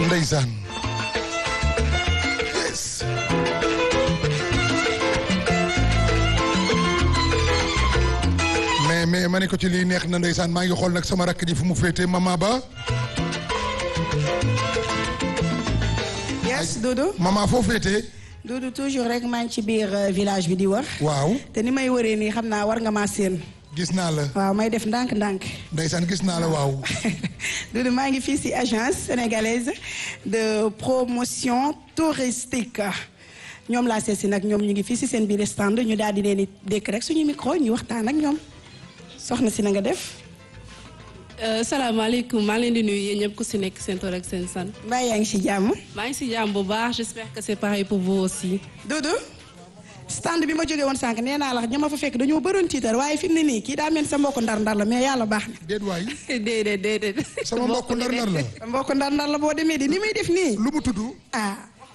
ndeysaan yes mais mais ma ne ko ci lii neex na ndeysaan maa ngi xool nag sama rakk ji fu mu féete mama ba yes Doudou mama foo féete Doudou toujours rek maa ngi ci biir euh, village bi di wër waaw te ni may wëree nii xam naa war nga maa séen gis naa la waaw may def ndànk-ndànk ndeysaan gis naa la waaw Doudou maa ngi fii ci agence sénégalaise de promotion touristique ñoom laa seet si nag ñoom ñu ngi fii ci seen biir stand ñu daal di leen di dékk rek suñu micro ñu waxtaan ak ñoom soxna si na nga def salaamaaleykum maa ngi leen di nuyu yéen ñëpp ku si nekk seen tur ak seen sant mbaa yaa ngi ci jàmm maa ngi si jàmm bu baax j'espère que c'est pareil pour vous aussi. Doudou stand bi ma jógee woon sànq nee naa la ña ma fa fekk dañoo bëroon tiitar waaye fi mu ne nii kii daa mel sa mbokku ndar-ndar la mais yàlla baax na. déet waay déedéet déedéet. sama mbokk ndar-ndar la sa mbokku ndar-ndar la boo demee di ni muy def nii. lu mu tudd ah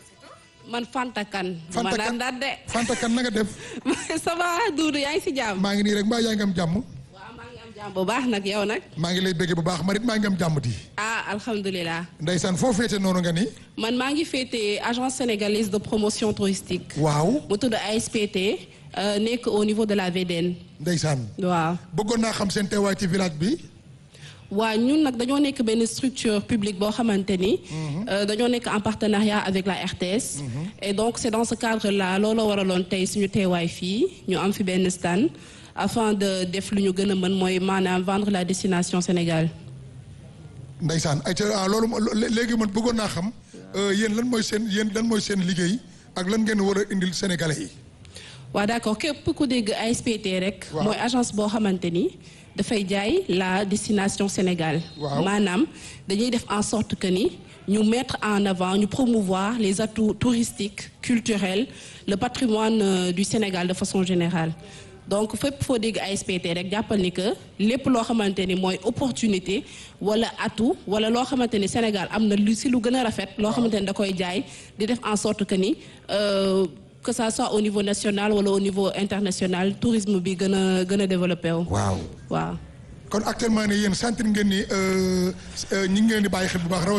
man Fanta Kane. ma Fanta daan Kane daan de. Fanta Kane na nga def ça va Doudou yaa ngi si jàmm. maa ngi nii rek mbaa yaa ngi am jàmm waaw maa ngi am jàmm bu baax nag yow nag. maa ngi lay bëggee bu baax marit maa ngi am jàmm di ah alhamdulilah. ndeysaan foo féete noonu nga ni man maa ngi féete agence sénégalaise de promotion touristique. waaw mu tudd ASPT euh, nekk au niveau de la VDN. ndeysaan waaw. bëggoon naa xam seen teewaay ci village bi waa ñun nag dañoo nekk benn structure publique boo xamante ni. euh, dañoo nekk en partenariat avec la RTS. et donc c'est dans ce cadre là looloo waraloon tey suñu teewaay fii ñu am fi benn stand afin de def lu ñu gën a mën mooy maanaam vendre la destination Sénégal. ndeysaan ay ca ah loolu mo- lé- léegi man bëggoon naa xam euh, yéen lan mooy seen yéen lan mooy seen liggéey ak lan ngeen war a indil sénégalais yi waa d'accord képp ku dégg ASPT rek. Waaw. mooy agence boo xamante ni dafay jaay la destination Sénégal. Waaw. maanaam dañuy def en sorte que ni ñu mettre en avant ñu promouvoir les atouts touristiques culturels le patrimoine euh, du Sénégal de façon générale. donc fépp foo dégg ASPT rek jàppal ni que lépp loo xamante ni mooy opportunité wala atout wala loo xamante ni Sénégal am na lu si lu gën a rafet. loo xamante ni da koy jaay di def en sorte que ni. euh, que ça soit au niveau national wala au niveau international tourisme bi gën a gën a développé wu. waaw waaw. kon actuellement nii yéen sentir ngeen ni euh, euh, ñi ngi leen di bàyyi xel bu baax